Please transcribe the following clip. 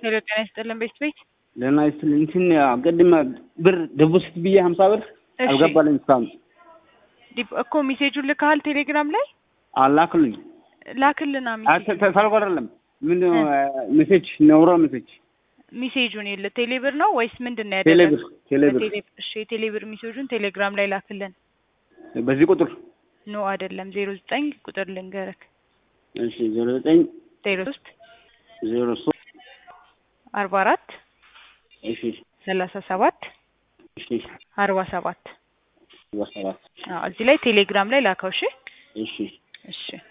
ሄሎ ጤና ይስጥልን ቤት ቤት ደህና ይስጥልኝ። እንትን ቅድም ብር ዲፖዚት ብዬ ሀምሳ ብር እሺ አልገባልኝ እስካሁን ዲፕ- እኮ ሜሴጁን ልከሃል ቴሌግራም ላይ አላክልኝ። ላክልና ሜሴጁን ተልኮ አይደለም ምን ሜሴጅ ነውሮ ሜሴጅ ሜሴጁን የለ ቴሌብር ነው ወይስ ምንድን ነው ቴሌብር ያደረገው? ቴሌብር በቴሌ- እሺ የቴሌብር ሜሴጁን ቴሌግራም ላይ ላክልን። በዚህ ቁጥር ኖ አይደለም ዜሮ ዘጠኝ ቁጥር ልንገርክ እሺ ዜሮ ዘጠኝ ዜሮ ሶስት ዜሮ ሶስት አርባ አራት እሺ ሰላሳ ሰባት እሺ አርባ ሰባት ሰባት አዎ እዚህ ላይ ቴሌግራም ላይ ላከው። እሺ እሺ እሺ